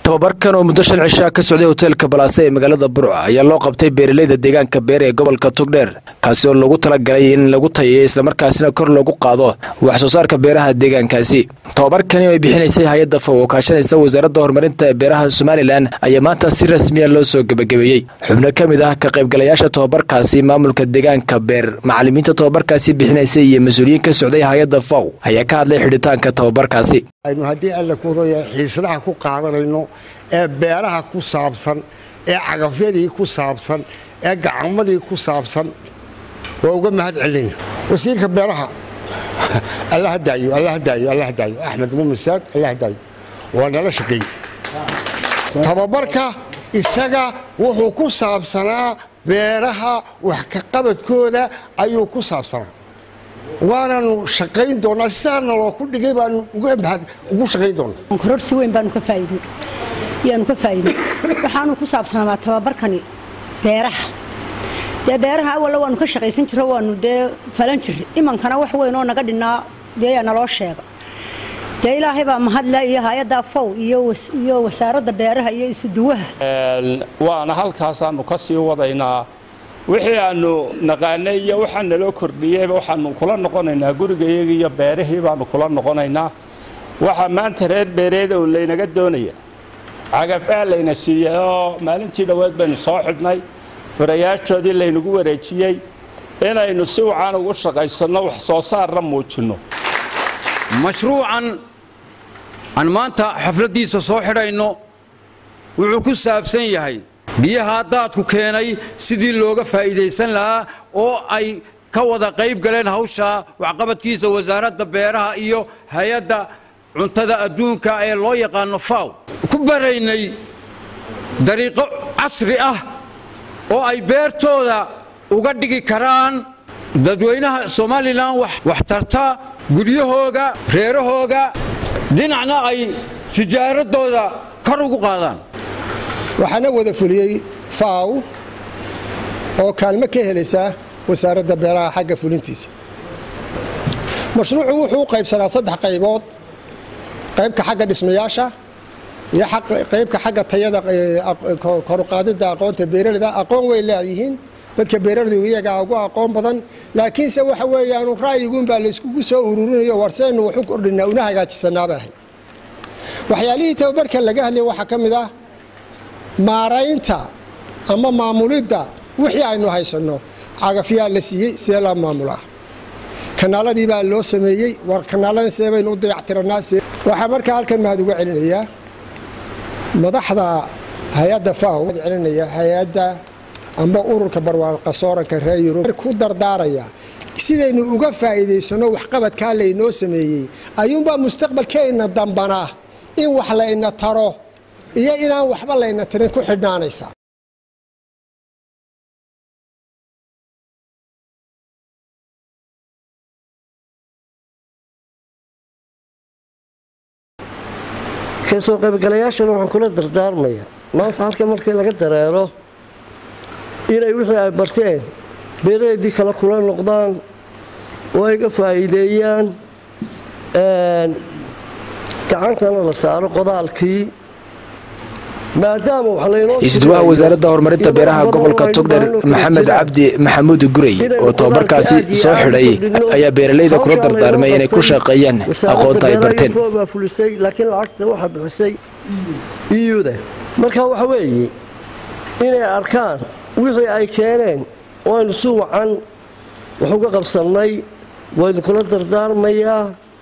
tababarkan oo muddo shan cishaa ka socday hoteelka balaase ee magaalada burca ayaa loo qabtay beeraleyda deegaanka beer ee gobolka togdheer kaasi oo lagu talagalay in lagu tayeeyo islamarkaasina kor loogu qaado wax soo saarka beeraha deegaankaasi tababarkani oo ay bixinaysay hay-adda faw oo kaashanaysa wasaaradda horumarinta beeraha somalilan ayaa maanta si rasmiya loo soo gebagabeeyey xubno ka mid ah ka qaybgalayaasha tababarkaasi maamulka deegaanka beer macalimiinta tababarkaasi bixinaysay iyo mas-uuliyiin ka socday hay-adda faw ayaa ka hadlay xidhitaanka tababarkaasi aynu haddii alla kuudaya xiislaha ku qaadanayno ee beeraha ku saabsan ee cagafyadii ku saabsan ee gacamadii ku saabsan waa uga mahad celina wasiirka beeraha alla hadaayo alla hadaayo alla hadaayo axmed muumin saad alla hadaayo waa nala shaqeeye tababarka isaga wuxuu ku saabsanaa beeraha wax ka qabadkooda ayuu ku saabsanaa waanaanu shaqayn doonaa sidaana loo ku dhigay baanu ugu shaqayn doonaa kororsi weyn baanu ka faa'iidey yaanu ka faa'iidey waxaanu ku saabsanaa tababarkani beeraha dee beeraha awalla waanu ka shaqaysan jiro waanu dee falan jir imankana wax weyn oo naga dhinnaa dee yaa naloo sheega dee ilaahay baa mahadle iyo hay-adda fow iyo wasaaradda beeraha iyo isuduwaha waana halkaasaanu ka sii wadaynaa wixii aanu naqaanay iyo waxaa naloo kordhiyeyba waxaanu kula noqonaynaa gurigayaga iyo beerihii baanu kula noqonaynaa waxaa maanta reer beereeda oo laynaga doonaya cagafaa layna siiyey oo maalintii dhoweed baynu soo xidhnay furayaashoodii laynagu wareejiyey inaynu si wacan ugu shaqaysanno wax soo saarna muujinno mashruucan aan maanta xafladdiisa soo xidhayno wuxuu ku saabsan yahay biyaha daadku keenay sidii looga faa'iidaysan lahaa oo ay ka wada qayb galeen hawsha waxqabadkiisa wasaaradda beeraha iyo hay-adda cuntada adduunka ee loo yaqaano faw ku baraynay dariiqo casri ah oo ay beertooda uga dhigi karaan dadweynaha somalilan wax tarta guryahooga reerahooga dhinacna ay sijaaradooda kor ugu qaadaan waxaana wada fuliyey faw oo kaalmo ka helaysa wasaaradda beeraha xagga fulintiisa mashruucu wuxuu u qaybsanaa saddex qaybood qaybka xagga dhismayaasha iyo qaybka xagga tayada koruqaadida aqoonta beeraleyda aqoon way leeyihiin dadka beeraleydu iyagaa ugu aqoon badan laakiinse waxa weeyaan ra'yiguunbaa layskugu soo ururinayo warseennu waxu kordhinaa una hagaajisanaaba ahayd waxyaalihii tababarkan laga hadlay waxaa ka mid ah maaraynta ama maamulidda wixii aynu haysanno cagafyaa la siiyey sidee laa maamulaa kanaaladii baa loo sameeyey war kanaaladan see baynu u dayactiranaa waxaa markaa halkan mahad uga celinayaa madaxda hay-adda faw celinaya hay-adda amba ururka barwaaqo sooranka reer yurub ku dardaaraya sidaynu uga faa'iidaysanno waxqabadkaa laynoo sameeyey ayuunbaa mustaqbalkeenna dambanaa in wax layna taro iyo inaan waxba layna tirin ku xidhnaanaysa kasoo qaybgalayaashana waxaan kula dardaarmaya maanta halka markii laga dareero inay wixii ay barteen beeraheedii kale kula noqdaan oo ay ga faa'iideeyaan gacantana la saaro qodaalkii isduwaha wasaaradda horumarinta beeraha gobolka togdher maxamed cabdi maxamuud gurey oo tababarkaasi soo xidhay ayaa beeraleyda kula dardaarmay inay ku shaqeeyaan aqoonta ay barteen fulisay laakiin lacagta waxaa bixisay iyuda marka waxa weeye inay arkaan wixii ay keeneen waynu si wacan wax uga qabsannay waynu kula dardaarmayaa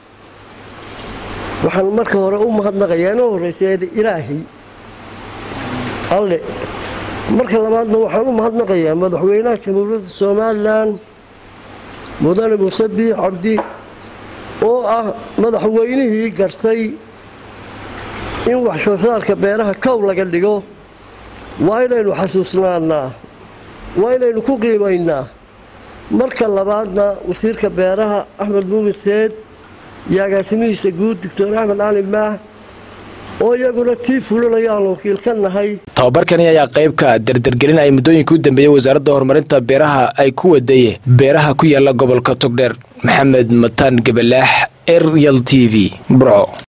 waxaan marka hore u mahadnaqayaa inoo horraysa ilaahay alle marka labaadna waxaan u mahadnaqayaa madaxweynaha jamhuuriyadda somalilan mudane muuse biix cabdi oo ah madaxweynihii gartay in wax soo saarka beeraha kow laga dhigo waa inaynu xasuusnaanaa waa inaynu ku qiimaynaa marka labaadna wasiirka beeraha axmed muumin seed iyo agaasimihiisa guud doctor axmed cali maah oo iyaguna tii fulinaya aan wakiil ka nahay tababarkani ayaa qaybka dardargelin ay muddooyinka u dambeeyey wasaaradda horumarinta beeraha ay ku waday beeraha ku yaala gobolka togdheer maxamed mataan gabalaax eryal t v burco